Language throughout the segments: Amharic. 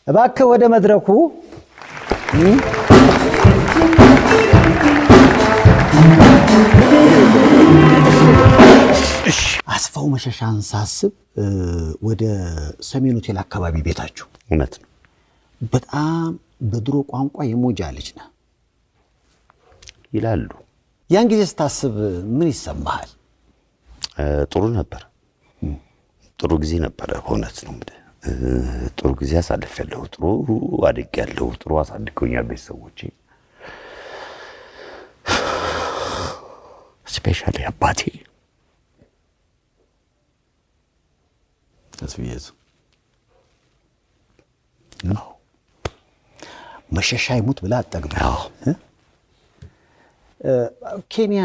እባክህ ወደ መድረኩ አስፋው መሸሻን ሳስብ ወደ ሰሜን ሆቴል አካባቢ ቤታችሁ እውነት ነው። በጣም በድሮ ቋንቋ የሞጃ ልጅ ነህ ይላሉ። ያን ጊዜ ስታስብ ምን ይሰማሃል? እ፣ ጥሩ ነበር። ጥሩ ጊዜ ነበረ። በእውነት ነው የምልህ እ፣ ጥሩ ጊዜ አሳልፌያለሁ። ጥሩ አድጌያለሁ። ጥሩ አሳድገውኛል ቤተሰቦቼ። ስፔሻሊ አባቴ ተስፍዬስ መሸሻ ይሙት ብለህ አጠግብ አዎ። ኬንያ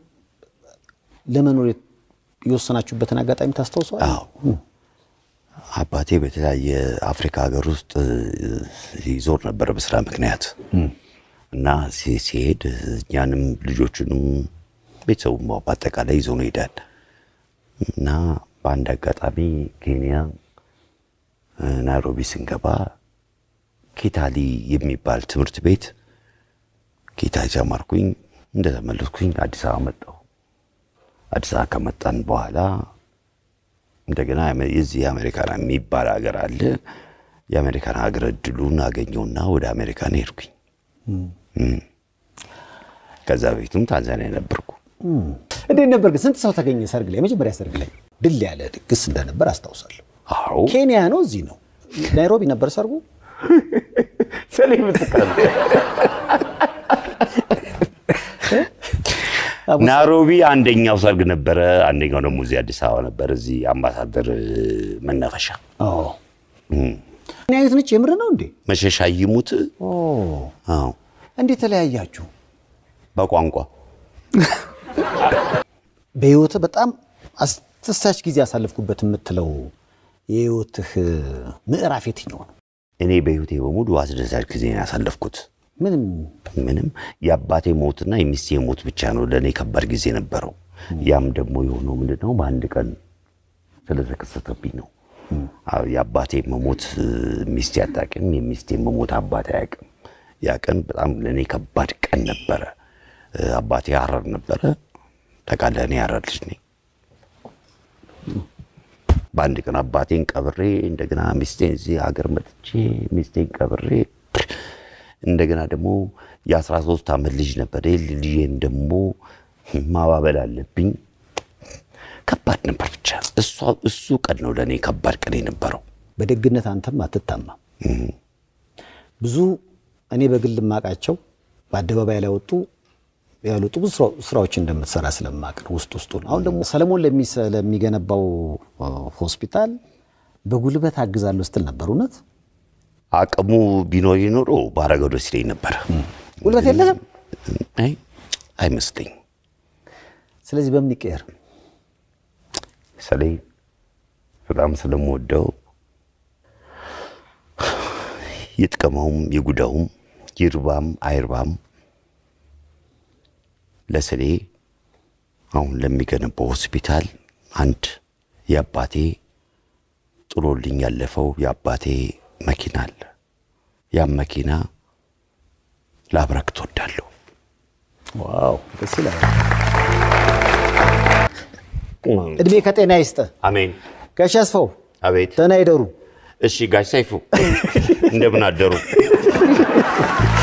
ለመኖር የወሰናችሁበትን አጋጣሚ ታስታውሰዋል? አዎ አባቴ በተለያየ አፍሪካ ሀገር ውስጥ እ፣ ይዞር ነበር በስራ ምክንያት እና ሲ- ሲሄድ እኛንም ልጆቹንም ቤተሰቡም በአጠቃላይ ይዞ ነው ይሄዳል እና በአንድ አጋጣሚ ኬንያ እ፣ ናይሮቢ ስንገባ ኪታሊ የሚባል ትምህርት ቤት ኪታሊ ተማርኩኝ። እንደተመለስኩኝ አዲስ አበባ መጣሁ። አዲስ አበባ ከመጣን በኋላ እንደገና የመ- የዚህ የአሜሪካን የሚባል ሀገር አለ። የአሜሪካን ሀገር እድሉን አገኘውና ወደ አሜሪካን ሄድኩኝ። እም። ከዛ በፊቱም ታንዛኒያ ነበርኩ። እንዴት ነበር ግን? ስንት ሰው ተገኘ ሰርግ ላይ? የመጀመሪያ ሰርግ ላይ ድል ያለ ድግስ እንደነበር አስታውሳለሁ። አዎ ኬንያ ነው? እዚህ ነው? ናይሮቢ ነበር ሰርጉ? ናይሮቢ አንደኛው ሰርግ ነበረ፣ አንደኛው ደግሞ እዚህ አዲስ አበባ ነበር፣ እዚህ አምባሳደር እ፣ መናፈሻ አዎ። ምን አይነት ነች? የምር ነው እንዴ? መሸሻ ይሙት። ኦ፣ አዎ እንዴት ተለያያችሁ? በቋንቋ በህይወትህ በጣም አስደሳች ጊዜ ያሳለፍኩበት የምትለው የህይወትህ ምዕራፍ የትኛው ነው? እኔ በህይወቴ በሙሉ አስደሳች ጊዜ ነው ያሳለፍኩት። ምንም ምንም የአባቴ ሞትና የሚስቴ ሞት ብቻ ነው ለእኔ ከባድ ጊዜ ነበረው። ያም ደግሞ የሆነው ምንድን ነው በአንድ ቀን ስለተከሰተብኝ ነው። አዎ፣ የአባቴ መሞት እ፣ ሚስቴ አታውቅም፣ የሚስቴ መሞት አባቴ አያውቅም። ያ ቀን በጣም ለእኔ ከባድ ቀን ነበረ። እ፣ አባቴ ሐረር ነበረ። ታውቃለህ፣ እኔ ሐረር ልጅ ነኝ። በአንድ ቀን አባቴን ቀብሬ እንደገና ሚስቴን እዚህ ሀገር መጥቼ ሚስቴን ቀብሬ እንደገና ደግሞ የአስራ ሶስት ዓመት ልጅ ነበር። ልጅን ደግሞ ማባበል አለብኝ። ከባድ ነበር። ብቻ እሷ እሱ ቀን ነው ለእኔ ከባድ ቀን የነበረው። በደግነት አንተም አትታማም። ብዙ እኔ በግል ማቃቸው በአደባባይ ላይ ወጡ ያልወጡ ብዙ ስራ- ስራዎች እንደምትሰራ ስለማቅ ነው ውስጥ ውስጡን። አሁን ደግሞ ሰለሞን ለሚሰ- ለሚገነባው እ፣ ሆስፒታል በጉልበት አግዛለሁ ስትል ነበር። እውነት አቅሙ ቢኖር ኖሮ ባረገው ደስ ይለኝ ነበር። ጉልበት የለህም። አይ አይመስለኝም። ስለዚህ በምን ይቀየር? ሰሌ በጣም ስለምወደው ይጥቀመውም ይጉዳውም ይርባም አይርባም ለሰሌ አሁን ለሚገነባው ሆስፒታል አንድ የአባቴ ጥሎልኝ ያለፈው የአባቴ መኪና አለ። ያም መኪና ላብረክት ወዳለሁ። ዋው ደስ ይላል። እድሜ ከጤና ይስጥ። አሜን። ጋሽ አስፋው አቤት። ደህና ይደሩ። እሺ ጋሽ ሰይፉ እንደምን አደሩ?